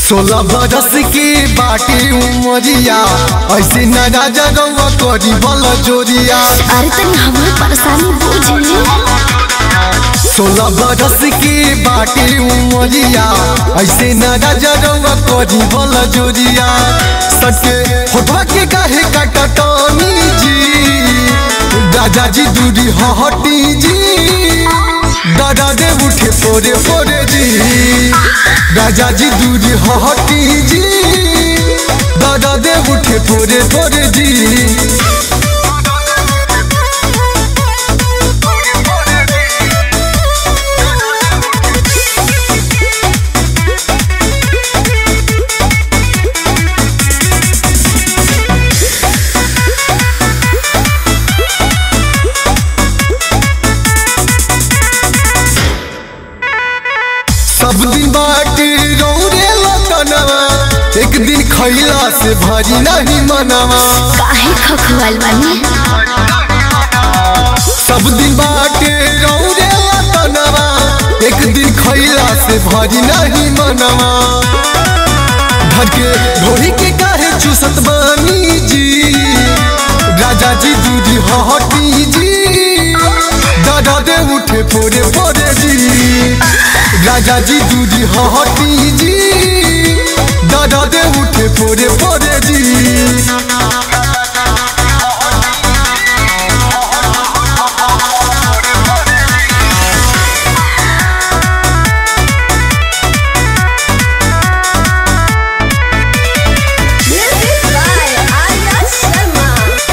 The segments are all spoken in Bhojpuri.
सोलह बरस की बाटी उमरिया ऐसे न राजा रउआ करी बल जोरिया अरे तनी हमार परेशानी बुझी सोलह बरस की बाटी उमरिया ऐसे न राजा रउआ करी बल जोरिया सके होठवा के काहे काटटनी जी राजा जी दूरी हटी जी दादा दे उठे पोरे पोरे जी राजा जी दूरी हटी जी दादा दे उठे पोरे पोरे जी सब दिन बाटी रौरे लतनवा एक दिन खैला से भारी नहीं मनवा काहे खखवाल बानी सब दिन बाटे रौरे लतनवा एक दिन खैला से भारी नहीं मनवा घर के ढोरी के काहे चूसत बानी जी राजा जी दूधी हटी जी दादा दे उठे फोरे फोरे जी राजा जी दूधी हटी जी दादा दे उठे फोरे फोरे जी म्यूजिक बाय आर्या शर्मा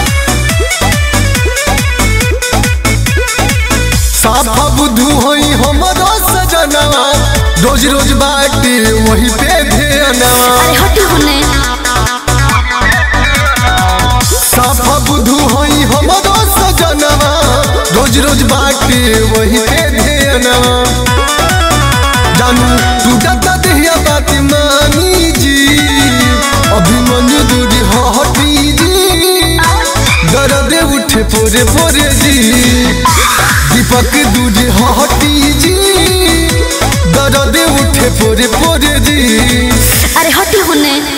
साफा बुद्धू होई हमरो सजनवा रोज रोज बाटे वही पे ध्यानवा अरे हटी होने साफा बुद्धू होई हमरो सजनवा रोज रोज बाटे वही पे ध्यानवा जानू टूटत देहिया बात मानी जी अभिमन्यु दूरी हटी जी दर्द उठे पोरे पोरे जी दीपक दूरी हटी जी दर्द उठे पोरे पोरे जी अरे हटी होने